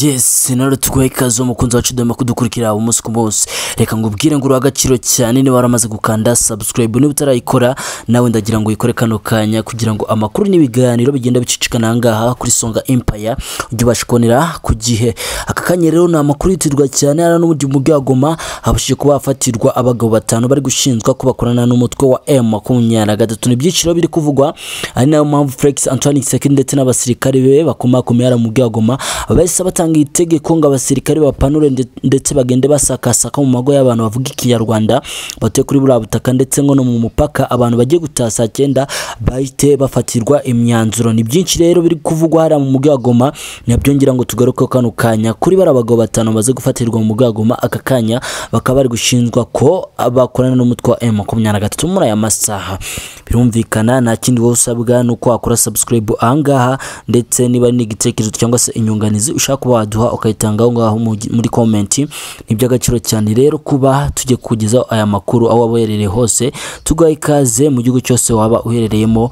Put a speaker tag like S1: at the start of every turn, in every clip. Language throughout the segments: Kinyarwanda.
S1: yesi narutwaye ikaze umukunzi wacu dore kudukurikira umunsi ku munsi reka ngubwire ngo uruha agaciro cyane niba waramaze gukanda sabusikarayibu niba utarayikora nawe ndagira ngo uyikore kano kanya kugira ngo amakuru n'ibiganiro bigenda bicicikana aha ngaha kuri songa empaya ujye ubasha kubonera ku gihe aka kanya rero ni amakuru yitirwa cyane hano n'uburyo mu bwagoma habashije kuba hafatirwa abagabo batanu bari gushinjwa ko bakorana n'umutwe wa emu makumyabiri na gatatu ni ibyiciro biri kuvugwa ari nayo mpamvu felix antoine sekindi ndetse n'abasirikare be bakomakomeye hariya mu bwagoma bahise batanga itegeko ngo abasirikare bapanure nde- ndetse bagende basakasaka mu mago y'abantu bavuga ikinyarwanda batuye kuri buriya butaka ndetse ngo no mu mupaka abantu bagiye gutaha saa cyenda bahite bafatirwa imyanzuro ni byinshi rero biri kuvugwa hariya mu mujyi wa goma ntibyongera ngo tugaruke kano kanya kuri bari abagabo batanu bamaze gufatirwa mu mujyi wa goma aka kanya bakaba bari gushinjwa ko bakorana n'umutwe wa M makumyabiri na gatatu muri aya masaha birumvikana nta kindi wowe usabwa ni uko wakora subscribe ahangaha ndetse niba ari n'igitekerezo cyangwa se inyunganizi ushaka kuba waduha ukayitanga aho ngaho mu- muri komenti ni iby'agaciro cyane rero kuba tujye kugezaho aya makuru aho waba uherereye hose tuguha ikaze mu gihugu cyose waba uherereyemo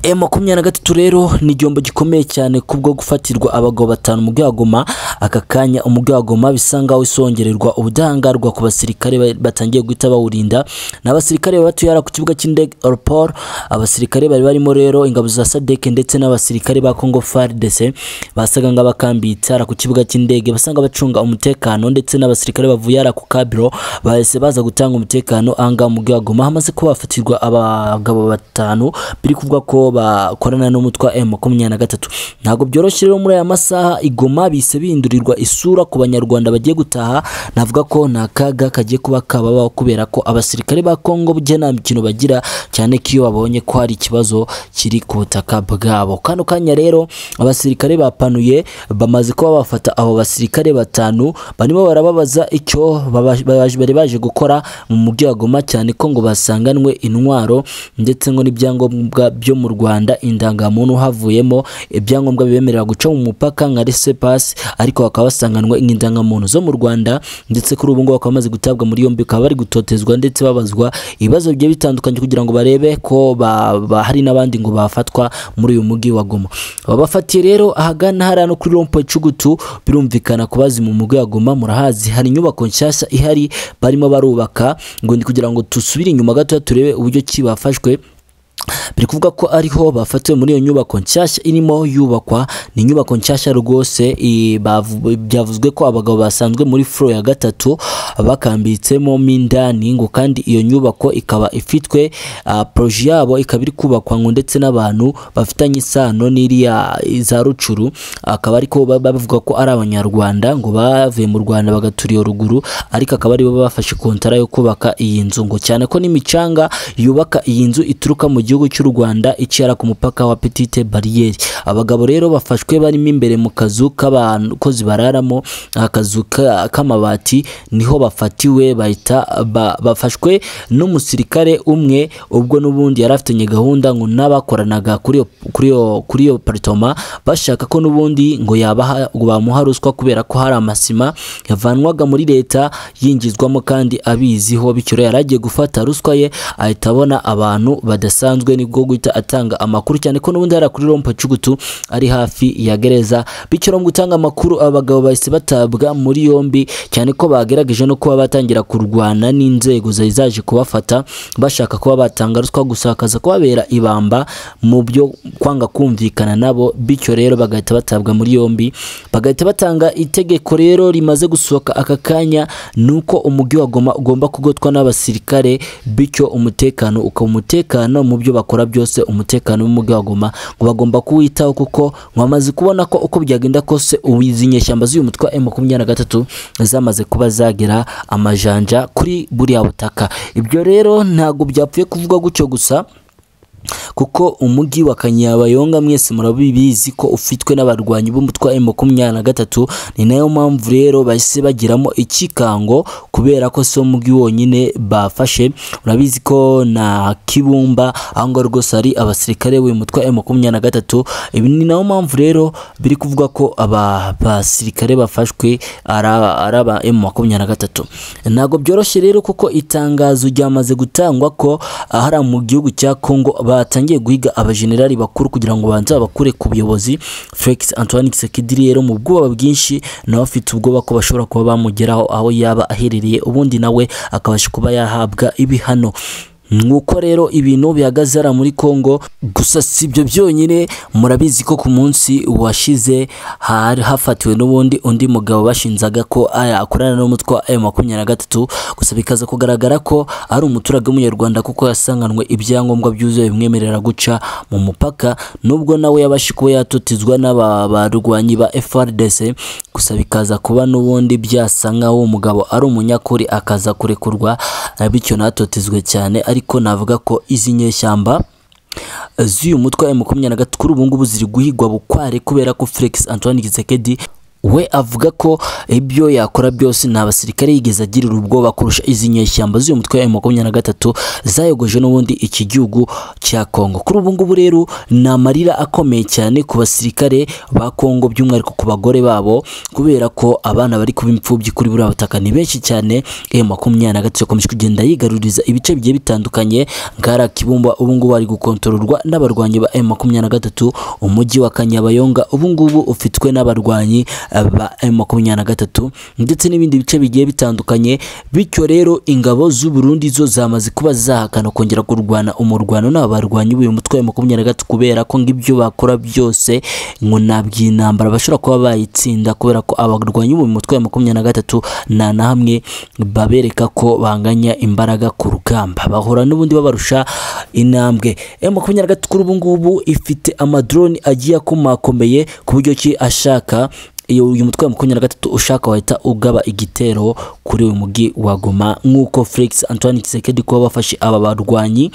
S1: E makumyabiri na gatatu rero ni igihombo gikomeye cyane kubwo gufatirwa abagabo batanu mu bwagoma aka kanya umugwagoma bisa nkaho isongererwa ubudahangarwa ku basirikare ba- batangiye guhita bawurinda ni abasirikare bari batuye hariya ku kibuga cy'indege Orpor abasirikare bari barimo rero ingabo za Sadek ndetse n'abasirikare ba Congo FARDC basaga nk'abakambitse hariya ku kibuga cy'indege basanga bacunga umutekano ndetse n'abasirikare bavuye hariya ku Kabiro bahise baza gutanga umutekano ahangaha mu bwagoma hamaze kuba hafatirwa abagabo batanu biri kuvuga ko bakorana n'umutwe wa M23 ntabwo byoroshye rero muri aya masaha igoma bise bihindurirwa isura ku banyarwanda bagiye gutaha navuga ko nta kaga kagiye kuba kababaho kubera ko abasirikare ba Kongo bujya nta mikino bagira cyane ko iyo babonye ko hari ikibazo kiri ku butaka bwabo kano kanya rero abasirikare bapanuye bamaze kuba bafata abo basirikare batanu barimo barababaza icyo baba- baje- bari baje gukora mu mujyi wa Goma cyane ko ngo basanganwe intwaro ndetse ngo n'ibyangombwa byo mu Rwanda indangamuntu havuyemo ibyangombwa bibemerera guca mu mupaka nka laissez passe ariko bakaba basanganwe indangamuntu zo mu Rwanda ndetse kuri ubu ngubu bakaba bamaze gutabwa muri yombi bakaba bari gutotezwa ndetse babazwa ibibazo bigiye bitandukanye kugira ngo barebe ko ba, ba, hari n'abandi ngo bafatwa muri uyu mujyi wa Goma babafatiye rero ahagana hariya no kuri rompo icugutu birumvikana kubazi mu mujyi wa Goma murahazi hari inyubako nshyashya ihari barimo barubaka ngo ni kugira ngo tusubire inyuma gatoya turebe uburyo ki bafashwe biri kuvuga ko ariho bafatiwe muri iyo nyubako nshyashya irimo yubakwa ni inyubako nshyashya rwose i- bavu- byavuzwe ko abagabo basanzwe muri furo ya gatatu bakambitsemo mo indani ngo kandi iyo nyubako ikaba ifitwe ah, poroje yabo ikaba iri kubakwa ngo ndetse n'abantu bafitanye isano n'iriya za rucuru akaba ariko bavuga ko ari abanyarwanda ngo bavuye mu rwanda bagatura iyo ruguru ariko akaba aribo bafashe kontara yo kubaka iyi nzu ngo cyane ko n'imicanga yubaka iyi nzu ituruka mu gihugu cy'u Rwanda icara ku mupaka wa Petite Barriere abagabo rero bafashwe barimo imbere mu kazu k'abakozi bararamo akazu ka- k'amabati niho bafatiwe bahita ba- bafashwe n'umusirikare umwe ubwo n'ubundi yari afitanye gahunda ngo n'abakoranaga kuri iyo- kuri iyo kuri iyo paritoma bashaka ko n'ubundi ngo yabaha ngo bamuha ruswa kubera ko hari amasima yavanwaga muri leta yinjizwamo kandi abiziho bityo rero yari agiye gufata ruswa ye ahita abona abantu badasanzwe nibwo guhita atanga amakuru cyane ko n'ubundi hariya kuri rompa cugutu ari hafi ya gereza bityo rero mu gutanga amakuru aba bagabo bahise batabwa muri yombi cyane ko bagerageje no kuba batangira kurwana n'inzego zari zaje kubafata bashaka kuba batanga ruswa gusa hakaza kubabera ibamba mu byo kwanga kumvikana nabo bityo rero bagahita batabwa muri yombi bagahita batanga itegeko rero rimaze gusohoka aka kanya ni uko umujyi wa Goma ugomba kugotwa n'abasirikare bityo umutekano ukaba umutekano mu byo bakora byose umutekano w'umujyi wa Goma ngo bagomba kuwitaho kuko bamaze kubona ko uko byagenda kose ubu izi nyeshyamba z'uyu mutwe wa M23 zamaze kuba zagera amajanja kuri buriya butaka ibyo rero ntabwo byapfuye kuvugwa gutyo gusa kuko umujyi wa Kanyabayonga mwese murabibizi ko ufitwe n'abarwanyi b'umutwe wa M23 ni nayo mpamvu rero bahise bagiramo ikikango kubera ko si umujyi wonyine bafashe urabizi ko na Kibumba aho ngaho rwose hari abasirikare b'uyu mutwe wa M23 ibi ni nayo mpamvu rero biri kuvuga ko aba basirikare bafashwe ari aba ari aba M23 ntabwo byoroshye rero kuko itangazo ryamaze gutangwa ko ahari mu gihugu cya Congo batangiye guhiga abajenerali bakuru kugira ngo banze babakure ku buyobozi Felix Antoine Tshisekedi rero mu bwoba bwinshi nawe afite ubwoba ko bashobora kuba bamugeraho aho yaba aherereye ubundi nawe akabasha kuba yahabwa ibihano nuko rero ibintu bihagaze hariya muri Congo gusa si ibyo byonyine murabizi ko ku munsi washize hari hafatiwe n'ubundi undi mugabo bashinzaga ko aya akorana n'umutwe wa M makumyabiri na gatatu gusa bikaza kugaragara ko ari umuturage w'umunyarwanda kuko yasanganwe ibyangombwa byuzuye bimwemerera guca mu mupaka nubwo nawe yabashe kuba yatotezwa n'abarwanyi ba FRDC gusa bikaza kuba n'ubundi byasa nk'aho uwo mugabo ari umunyakuri akaza kurekurwa bityo natotezwe cyane ariko navuga ko izi nyeshyamba z'uyu mutwe wa makumyabiri na gatatu kuri ubu ngubu ziri guhigwa bukware kubera ko Felix Antoine Tshisekedi we avuga ko ibyo yakora byose nta basirikare yigeze agirira ubwoba kurusha izi nyeshyamba z'uyu mutwe wa makumyabiri na gatatu zayogoje n'ubundi iki gihugu cya Kongo kuri ubu ngubu rero ni amarira akomeye cyane ku basirikare ba Kongo by'umwihariko ku bagore babo kubera ko abana bari kuba imfubyi kuri buriya butaka ni benshi cyane M makumyabiri na gatatu yakomeje kugenda yigaruriza ibice bigiye bitandukanye ngara kibumba ubu ngubu ari gukontororwa n'abarwanyi ba M makumyabiri na gatatu umujyi wa Kanyabayonga ubu ngubu ufitwe n'abarwanyi ba makumyabiri na gatatu ndetse n'ibindi bice bigiye bitandukanye bityo rero ingabo z'u Burundi zo zamaze kuba zahakana kongera kurwana umurwano n'abarwanyi b'uyu mutwe wa makumyabiri na gatatu kubera ko ngibyo bakora byose ngo ntabwo iyi ntambara bashobora kuba bayitsinda kubera ko abarwanyi b'uyu mutwe wa makumyabiri na gatatu nta na hamwe babereka ko banganya imbaraga ku rugamba bahora n'ubundi babarusha intambwe M makumyabiri na gatatu kuri ubu ngubu ifite amadrone agiye akomakomeye ku buryo ki ashaka iyo uyu mutwe wa makumyabiri na gatatu ushaka wahita ugaba igitero kuri uyu mujyi wa Goma nk'uko Felix Antoine Tshisekedi kuba bafashe aba barwanyi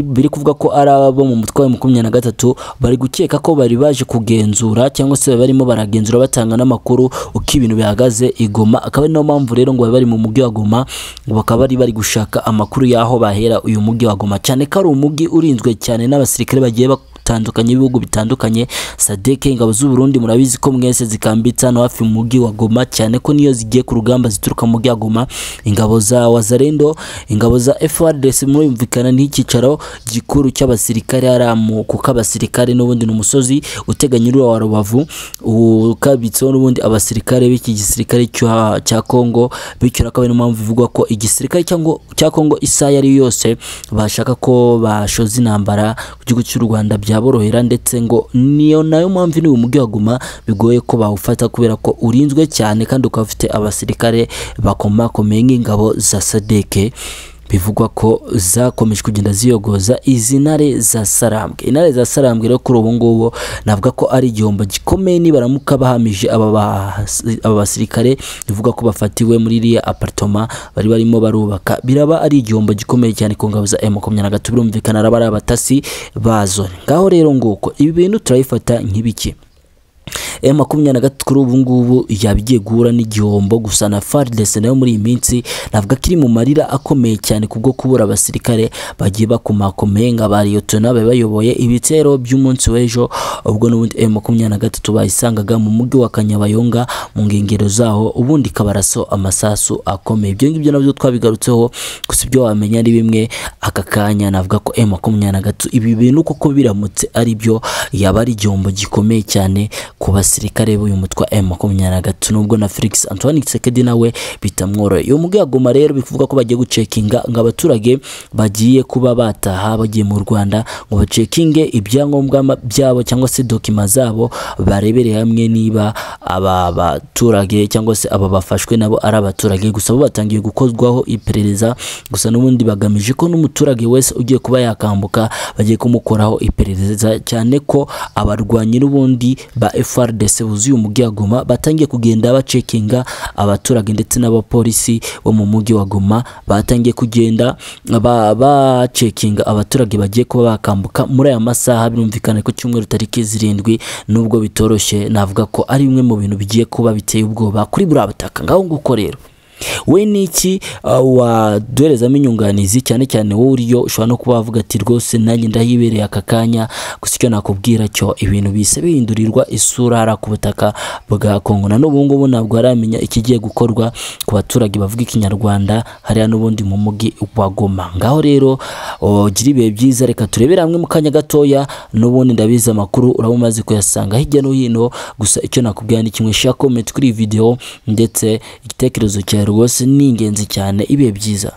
S1: biri kuvuga ko ari abo mu mutwe wa makumyabiri na gatatu bari gukeka ko bari baje kugenzura cyangwa se bari barimo baragenzura batanga n'amakuru uko ibintu bihagaze i Goma akaba ari nayo mpamvu rero ngo bari bari mu mujyi wa Goma bakaba bari bari gushaka amakuru y'aho bahera uyu mujyi wa Goma cyane ko ari umujyi urinzwe cyane n'abasirikare bagiye bitandukanye ibihugu bitandukanye sadeke ingabo z'u Burundi murabizi ko mwese zikambitse hano hafi mu mujyi wa Goma cyane ko niyo zigiye ku rugamba zituruka mu mujyi wa Goma ingabo za Wazalendo ingabo za FARDC murumvikana n'icyicaro gikuru cy'abasirikare aramu kuko abasirikare n'ubundi ni umusozi uteganye uriya wa Rubavu ukabitseho n'ubundi abasirikare b'iki gisirikare cya Kongo bityo akaba ari impamvu bivugwa ko igisirikare cyangwa cya Kongo isaha yari yose bashaka ko bashoza intambara ku gihugu cy'u Rwanda bya byaborohera ndetse ngo niyo nayo mpamvu ni umujyi wa Goma bigoye ko bawufata kubera ko urinzwe cyane kandi ukaba ufite abasirikare bakomakomeye nk'ingabo za sadeke bivugwa ko zakomeje kugenda ziyogoza izi ntare za sarambwe intare za sarambwe rero kuri ubu ngubu navuga ko ari igihombo gikomeye nibaramuka bahamije aba basirikare bivuga ko bafatiwe muri iriya apartoma bari barimo barubaka biraba ari igihombo gikomeye cyane ku ngabo za makumyabiri na gatatu birumvikana araba ari abatasi bazo ngaho rero nguko ibi bintu turabifata nk'ibiki M makumyabiri na gatatu kuri ubu ngubu yabigiye guhura n'igihombo gusa na FARDC nayo muri iyi minsi navuga ko iri mu marira akomeye cyane kubwo kubura abasirikare bagiye bakomakomeye nka ba Liyotona babe bayoboye ibitero by'umunsi w'ejo ubwo n'ubundi M makumyabiri na gatatu bayisangaga mu mujyi wa Kanyabayonga mu nkengero zaho ubundi kabaraso amasasu akomeye ibyo ngibyo nabyo twabigarutseho gusa ibyo wamenya ni bimwe aka kanya navuga ko M makumyabiri na gatatu ibi bintu koko biramutse ari byo yaba ari igihombo gikomeye cyane ku basirikare b'uyu mutwe wa M23 nubwo na Felix Antoine Tshisekedi nawe bitamworoye uyu mugwi agoma rero bivuga ko bagiye gucekinga ngo abaturage bagiye kuba bataha bagiye mu Rwanda ngo bacekinge ibyangombwa byabo cyangwa se dokima zabo barebere hamwe niba aba baturage cyangwa se aba bafashwe nabo ari abaturage gusa bo batangiye gukozwaho iperereza gusa n'ubundi bagamije ko n'umuturage wese ugiye kuba yakambuka bagiye kumukoraho iperereza cyane ko abarwanyi n'ubundi ba FARDC buzuye umujyi wa Goma batangiye kugenda bacekinga abaturage ndetse n'abapolisi bo mu mujyi wa Goma batangiye kugenda bacekinga ba abaturage bagiye kuba bakambuka muri aya masaha birumvikana ko cyumweru tariki zirindwi nubwo bitoroshye navuga ko ari bimwe mu bintu bigiye kuba biteye ubwoba kuri buriya butaka ngaho nguko rero we ni iki uh, waduherezamo inyunganizi cyane cyane wowe uriyo ushobora no kuba wavuga ati rwose nanjye ndahibereye aka kanya gusa icyo nakubwira cyo ibintu bise bihindurirwa isura hariya ku butaka bwa kongo na n'ubu ngubu ntabwo haramenya ikigiye gukorwa ku baturage bavuga ikinyarwanda hariya n'ubundi mu mugi wa goma ngaho rero gira ibihe byiza reka turebere hamwe mu kanya gatoya n'ubundi ndabizi amakuru uraba umaze kuyasanga hirya no hino gusa icyo nakubwira ni kimwe share comment kuri iyi video ndetse igitekerezo cyawe rwose ni ingenzi cyane ibihe byiza